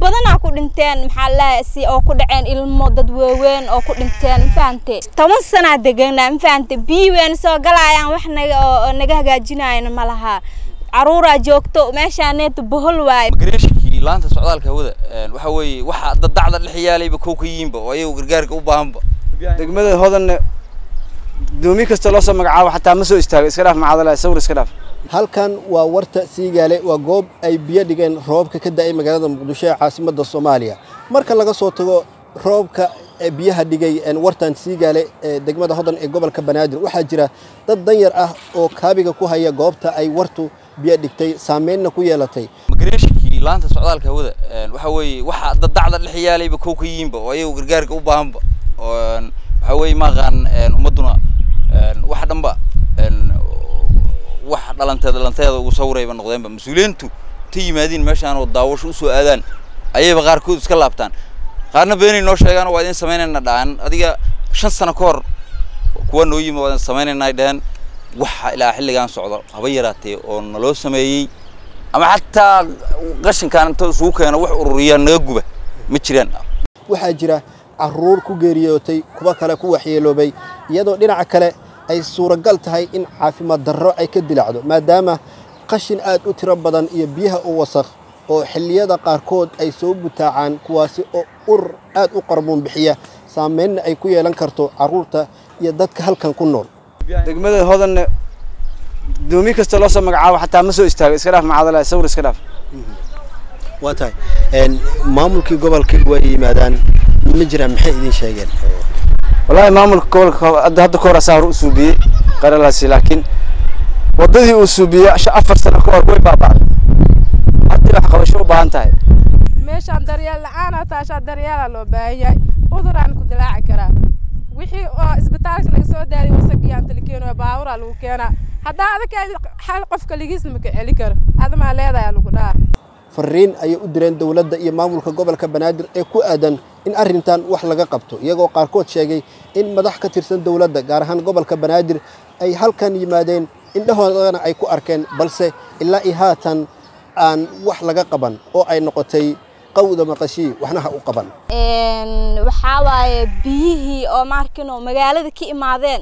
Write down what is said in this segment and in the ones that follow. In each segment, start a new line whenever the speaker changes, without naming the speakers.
badanaa ku dhinteen maxaa lahay si oo ku dhaceen ilmo dad waaweyn oo ku dhinteen mafahante toban sanaa deganaa mafahante biyi weyn soo galayaan wax naga oo naga hagaajinayana ma laha caruuraa joogto meeshaaneeta bohol waaye
migreeshinkii laanta socdaalka hawada waxa weeye waxa dadacda dhex yaalayba kow ka yihiinba oo ayagu gargaarka u baahanba
degmada hodanne doomi kasta loo soo magacaabo xataa ma soo istaago iska dhaaf macadala sawir iska dhaaf
halkan waa warta siigaale waa goob ay biyo dhigeen roobka ka da'ay magaalada muqdisho ee caasimadda soomaaliya marka laga soo tago roobka biyaha dhigay wartan siigaale ee degmada hodan ee gobolka banaadir waxaa jira dad danyar ah oo kaabiga ku haya goobta ay wartu biyo dhigtay saameynna ku yeelatay
migreeshinkii laanta socdaalka hawada waxa weeye waxa dadacda dhex yaalayba kow ka yihiinba oo ayagu gargaarka u baahanba waxa weeye maaqaan ummadduna wax dhanba wax dhalanteed dhalanteeda ugu sawirayba noqdeenba mas-uuliyiintu ta yimaadiin meeshaan oo daawasho usoo aadaan ayayba qaarkood iska laabtaan qaarna beenay noo sheegaan waa idin samaynayna dhahan adiga shan sano ka hor kuwa noo yimi waa idin samaynayna dhaheen waxa ilaa xilligan socdo haba yaraatee oo naloo sameeyey ama xataa qashinkaan inta isugu keeno wax ururiya naga guba ma jiraan
waxaa jira caruur ku geeriyootay kuwa kale ku waxyeeloobay iyadoo dhinaca kale ay suuragal tahay in caafimaad darro ay ka dilacdo maadaama qashin aad u tiro badan iyo biyaha u wasakh oo xilliyada qaarkood ay soo butaacaan kuwaasi oo urur aad u qarbuun bixiya saameynna ay ku yeelan karto carruurta iyo dadka halkan ku nool
degmada hodanne doomi kasta loo soo magacaabo xataa ma soo istaago iska dhaaf macadala sawir iska dhaaf
waa tahay maamulkii gobolka waa yimaadaan ma jiraan maxay idin sheegeen
wallaahi maamulka gobolka hadda hadda ka hor asaa hore u suubiyey qaralaasi laakiin waddadii uu suubiyey afar sano ka hor way baaba'day hadda wax qabasho u baahan tahay
meeshaan daryeel la-aanaa taashaa daryeelaa loo baahan yahay cuduraan ku dilaaci karaa wixii oo isbitaalka laga soo daayay wasaqiyaan talikeeno baaburaa lagu keenaa haddaa adaka hal qof kaligiisna maka celi karo adamaa leedayaa lagu dhaha
fariin ayay u direen dowladda iyo maamulka gobolka banaadir ee ku aadan in arrintan wax laga qabto iyagoo qaarkood sheegay in madax ka tirsan dowladda gaar ahaan gobolka banaadir ay halkan yimaadeen indhahoodana ay ku arkeen balse ilaa iyo haatan aan wax laga qaban oo ay noqotay qawda maqashii waxna ha u qaban
waxaa waaye biyihii oo maarkino magaalada ka imaadeen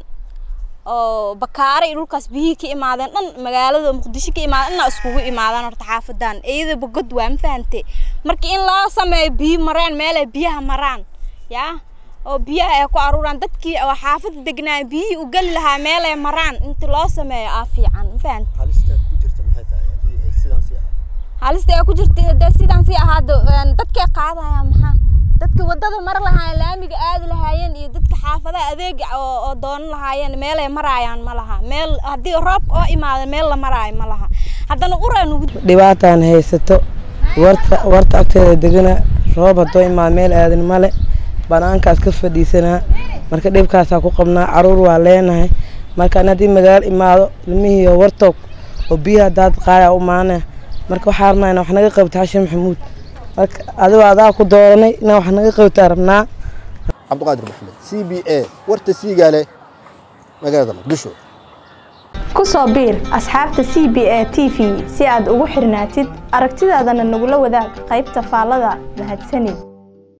oo bakaare iyo dhulkaas biyihii ka imaadeen dhan magaalada muqdisho ka imaadeen dhanna iskugu imaadaan horta xaafadan iyadaba god waa ma fahante marka in loo sameeyo biyo mareen meel ay biyaha maraan yaa oo biyaha ay ku aruuraan dadkii oo xaafada degnaa biyihii u geli lahaa meel ay maraan inta loo sameeyo aa fiican ma fahante halista ay ku jirta dee sidaan sii ahaado dadkay qaadayaan maxaa dadka wadada mar lahaayeen laamiga aadi lahaayeen iyo dadka xaafadaha adeega oo doonan lahaayeen meelay maraayaan ma laha meel haddii roobka oo imaada meel la maraayo ma laha haddana uraan ugu
dhibaataan haysato warta warta agteeda degana roob haddoo imaada meel aadan male banaankaas ka fadhiisanaa marka dhibkaasaa ku qabnaa caruur waa leenahay markaan haddii magaalo imaado ilmihiiyo wartoog oo biyaha daad qaaya u maanaya marka waxaa rabnaa inaa wax naga qabto xashin maxamuud marka adigoo adaa ku dooranay inaa wax naga qabtaa rabnaa
cabdiqaadir maxamed c b a warta siigaale magaalada muqdisho
ku soo biir asxaabta c b a t v si aad ugu xirnaatid aragtidaadana nagula wadaag qaybta faallada mahadsanid